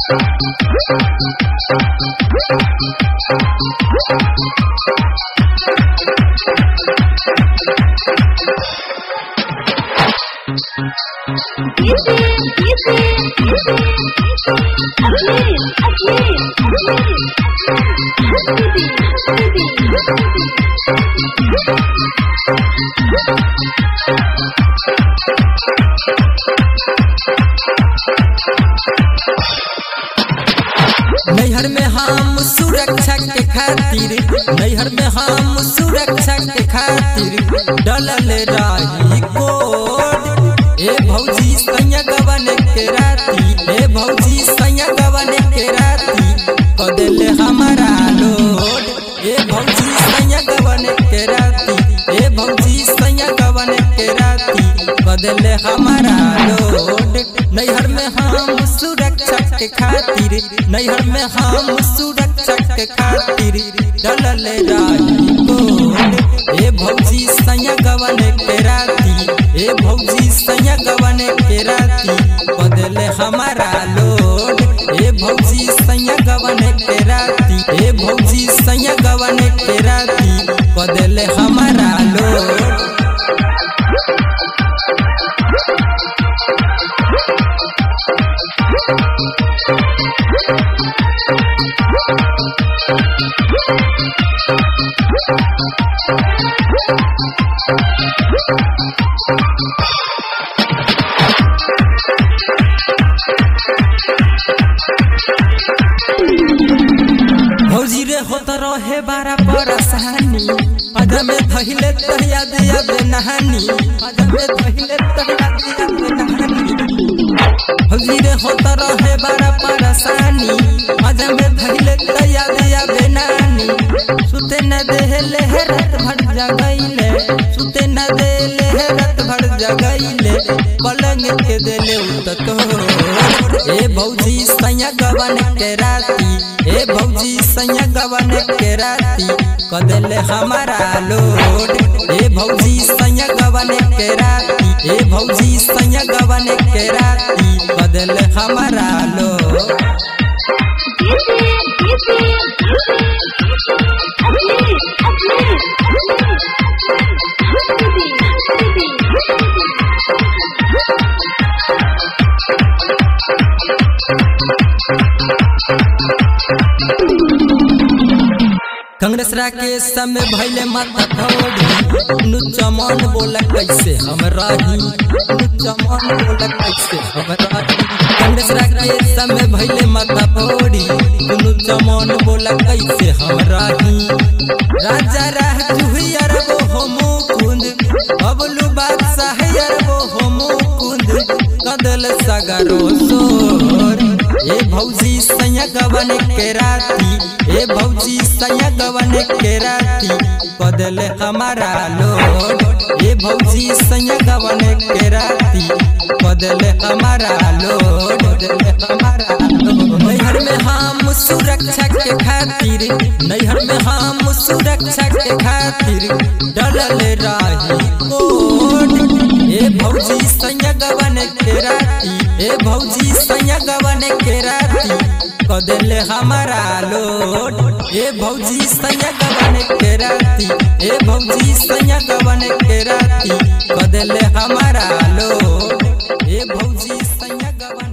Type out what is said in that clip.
Easy, easy, easy. Aslin, aslin, aslin. Hasbibi, hasbibi, नैहर में हम सुरक्षा के खातिर नैहर में हम सुरक्षा के खातिर डलल रही कोड ए भौजी सैया गवन के राती ए भौजी सैया गवन के राती कदेले हमारा लोड ए भौजी सैया गवन के राती ए भौजी सैया गवन के राती कदेले हमारा लोड नैहर में हम सुरक्षा के खातिर नैहर में हम सुरक्षा के खातिर डलल राही कोड ए भौजी सैया गवन के राती ए भौजी सैया गवन के राती बदले हमारा लोड ए भौजी सैया गवन के राती ए भौजी सैया गवन के राती बदले हमारा लोड भौजी रे होत रहे बारा परेशानी पद में धहिले तहिया दिया बे नहानी पद में धहिले तहिया दिया बे नहानी भौजी रे होत रहे बारा परेशानी पद में धहिले तहिया दिया बे नानी सुते न देहले है रात भर जगैले सुते न देले है रात भर जगैले पलंग के देले उत तो ए भौजी सैया गवन के राती ए भौजी सैया गवन के राती कदले हमारा लोड ए भौजी सैया गवन के राती ए भौजी सैया गवन के राती कदले हमारा लोड easy, easy, easy. Aslin, aslin, aslin. Hasbibi, hasbibi, Congress Rakesh समय भैले माता थोड़ी नु चमन बोला कैसे हम राही नु चमन बोला कैसे हम राही कांग्रेस राकेश समय भैले माता थोड़ी नु चमन बोला कैसे हम राही राजा राह जुही अरबो हो मुकुंद बबलू बादशाह अरबो हो मुकुंद कदल सगरो सोर ए भौजी सैया गवन के राती ए भौजी सैया गवन के राती बदले हमारा लोड ए भौजी सैया गवन के राती बदले हमारा लोड बदले हमारा लोड नैहर में हम सुरक्षा के खातिर नैहर में हम सुरक्षा के खातिर डलल राही कोड ए भौजी सैया गवन के राती ए भौजी सैया गवन के राती कदले हमारा लोड ए भौजी सैया गवन के राती ए भौजी सैया गवन के राती कदले हमारा लोड ए भौजी सैया गवन